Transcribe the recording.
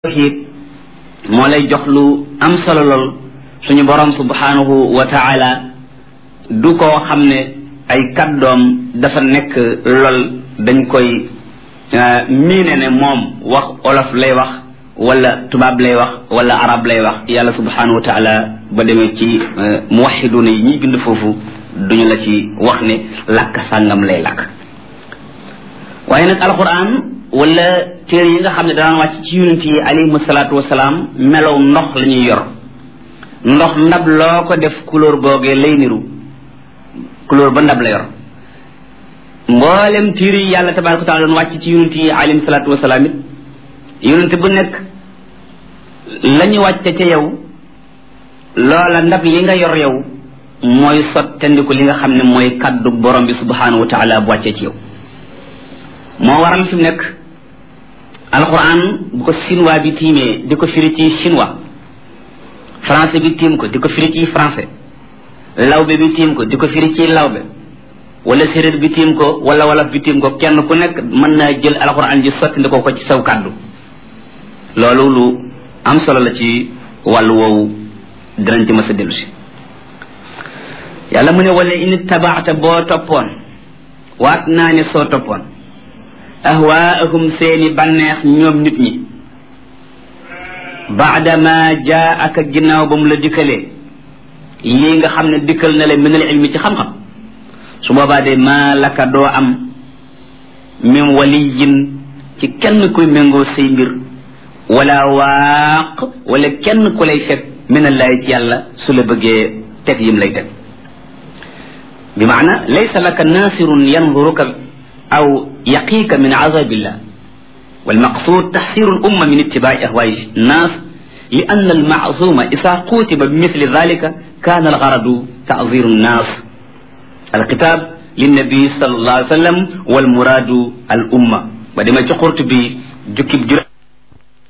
tawxiid moo lay jox lu am solo lool suñu borom subhanahu wa taala du koo xam ne ay kàddoom dafa nekk lool dañ koy miine ne moom wax olof lay wax wala tubaab lay wax wala arab lay wax yàlla subhanahu wa taala ba demee ci muwaxiduuna yi ñuy bind foofu duñu la ci wax ne làkk sàngam lay làkk waaye nag alquran wala téere yi nga xam ne danaan wàcc ci yonent yi alayhim salaatu wasalaam melow ndox la ñuy yor ndox ndab loo ko def couleur googee lay niru couleur ba ndab la yor mboolem téere yi yàlla tabaraka wa taala doon wàcc ci yonent yi alayhim salaatu wasalaam it yonent bu nekk la ñu wàcce ca yow loola ndab li nga yor yow mooy sottandiku li nga xam ne mooy kaddu borom bi subhanahu wa taala bu wàccee ci yow moo waral fi mu nekk alquran bu ko chinois bi tiimee di ko firi ci chinois français bi tiim ko di ko firi ci français lawbe bi tiim ko di ko firi ci lawbe wala séréer bi tiim ko wala wolof bi tiim ko kenn ku nekk mën naa jël alquran ji sotti ko ko ci saw kàddu loolu lu am solo la ci wàllu woowu dinañ ci mës a dellu si yàlla mu ne wala in tabaata boo toppoon waat naa ne soo toppoon ahwaahum seeni bànneex ñoom nit ñi baadama jaa ak ginnaaw ba mu la dikkalee lii nga xam ne dikkal na la minal ilmi ci xam-xam su boobaa de maa laka doo am min waliyin ci kenn kuy méngoo say mbir wala waaq wala kenn ku lay fekk minallaay ci yàlla su la bëggee teg yim lay teg bi maana laysa laka naasirun yanduruka أو يقيك من عذاب الله والمقصود تحسير الأمة من اتباع أهواء الناس لأن المعصوم إذا قوتب بمثل ذلك كان الغرض تعذير الناس الكتاب للنبي صلى الله عليه وسلم والمراد الأمة بدما قرت بجكب جرى